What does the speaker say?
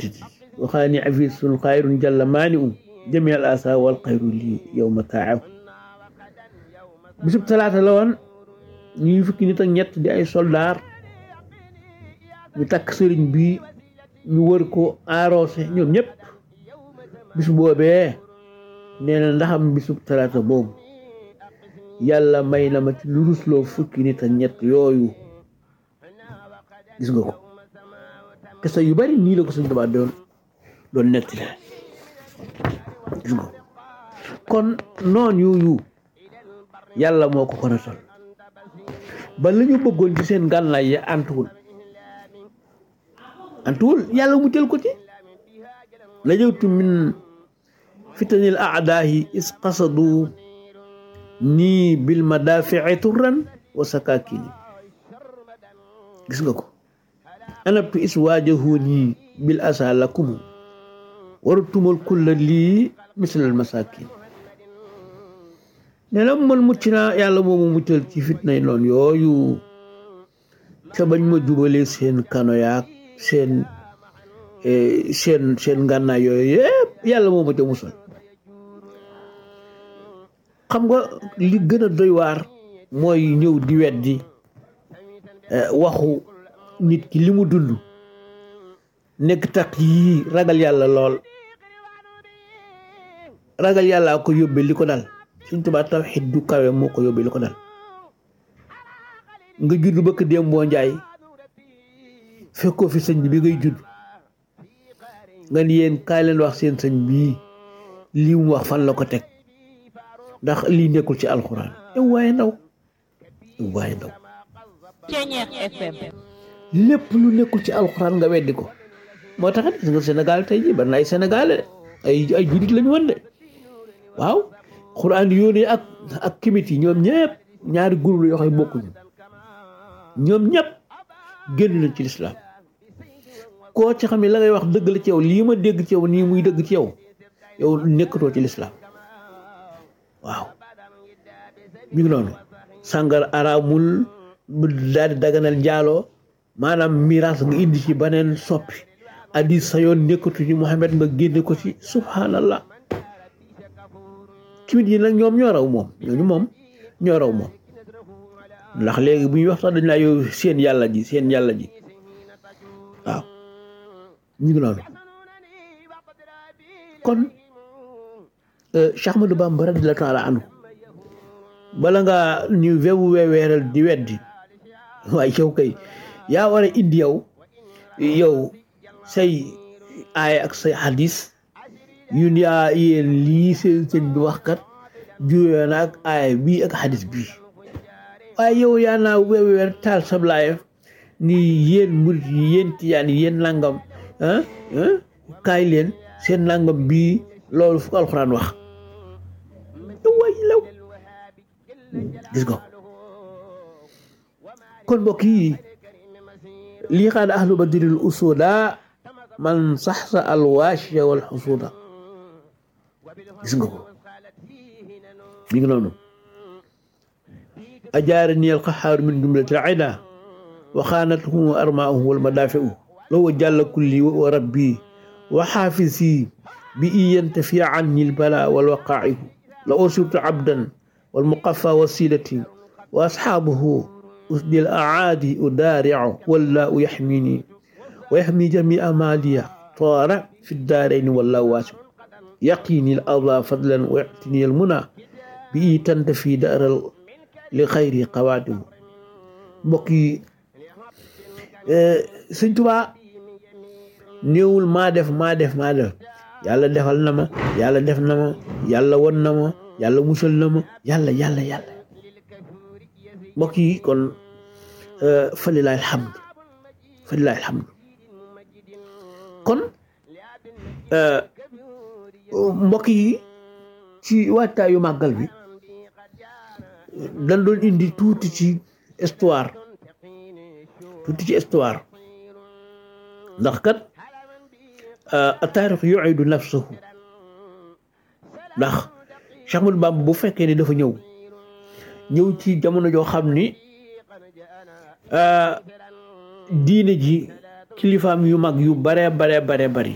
métti waxaa ni afisun xayrun jalla maani um jami al asa wal xayru lii yow ma taaw bisub talaata la woon ñuy fukki nit ak ñett di ay soldaar ñu takk sëriñ bi ñu wër ko arrosé ñoom ñëpp bis boobee nee na ndaxam bisub talaata boobu yàlla may na ma ci lu rusloo fukki nit ak ñett yooyu gis nga ko kese yu bari nii la ko suñ tubaab doon doon netti la gis nga kon noon yooyu yàlla moo ko ko nasal ba la ñu bëggoon ci seen gànnaay ya antuwul antuwul yàlla mu jël ko ci najawtu min fitanil aadaahi is qasadu nii bil madaafici turran wa sakakini gis nga ko anabtu is waajahu nii bil asa lakumu warutumal kulla lii mislal masakin ne la man mucc naa yàlla moomu muccal ci fitnay noon yooyu ca bañ ma jubalee seen kano yaak seen seen seen ngànnaay yooyu yëpp yàlla moo ma ca musal xam nga li gën a doy waar mooy ñëw di weddi waxu nit ki li mu dund nekk tax yii ragal yàlla lool ragal yàlla ko yóbbe li ko dal suñ tubaab tawxiid du kawe moo ko yóbbe li ko dal nga judd bëkk déem boo njaay fekkoo fi sëñ bi ngay judd nga ni yéen kaay leen wax seen sëñ bii lii mu wax fan la ko teg ndax lii nekkul ci alxuraan yow waaye ndaw yow waaye ndaw lépp lu nekkul ci alxuraan nga weddi ko moo tax gis nga Sénégal tey jii bari na ay Sénégalais ay ay jurit lañu woon de waaw xuraan yónnee ak ak kimit yi ñoom ñëpp ñaari groupe la yoo xam ne bokkuñu ñoom ñëpp génn nañ ci lislaam koo ci xam ne la ngay wax dëgg la ci yow lii ma dégg ci yow nii muy dëgg ci yow yow nekkatoo ci lislaam waaw mi ngi noonu sàngar araamul daal di daganal njaaloo maanaam miraas nga indi ci beneen soppi addis sa yoon nekkatu ci Muhammad nga génne ko ci subhanallah kimit yi nag ñoom ñoo raw moom ñooñu moom ñoo raw moom ndax léegi bu ñuy wax sax dañ laa yow seen yàlla ji seen yàlla ji waaw ñu ngi noonu kon Cheikh Ahmadou Bamba radiyallahu taala anhu bala nga ñu wewu weweeral di weddi waaye yow kay yaa war a indi yow yow say aaya ak say hadis yun yaa yéen lii seen sëñ bi wax kat juyoo na ak aaya bii ak hadis bii waaye yow yaa naa weweer taal sablaayef ni yéen murit yi yéen tiyaan yi yéen nangam ah kaay leen seen nangam bii loolu fu ko alxuraan wax way law gis nga kon mbokk yi lii xaada ahlu badril usuda man saxsa alwaashiya wal xusuda gis nga ko mi ngi noonu ajaarani alqaxaaru min jumlati alida wa xaanatuhu armaauhu walmadaafiu lowa jàlla kulli wa rabbi wa xaafisi bi iyantafi anni albala walwaqaihu la usibtu abdan والمقفى وسيلتي وأصحابه أسدي الأعادي أدارع والله يحميني ويحمي جميع مالية طار في الدارين والله واسع يقيني الأرض فضلا ويعطيني المنى بي تنتفي دار لخير قواده mbokki sëñ Tuubaa néewul maa def maa def maa def yàlla defal na ma yàlla def na ma yàlla won na ma yàlla musal na ma yàlla yàlla yàlla mbokk yi kon falilaay alhamdu falilaay alhamdu kon mbokk yi ci waajtaayu màggal bi dañ doon indi tuuti ci histoire tuuti ci histoire ndax kat a taarix yuidu nafsahu ndax Cheikh Ahmadou Bamba bu fekkee ni dafa ñëw ñëw ci jamono joo xam ni diine ji kilifaam yu mag yu bare bare bare bari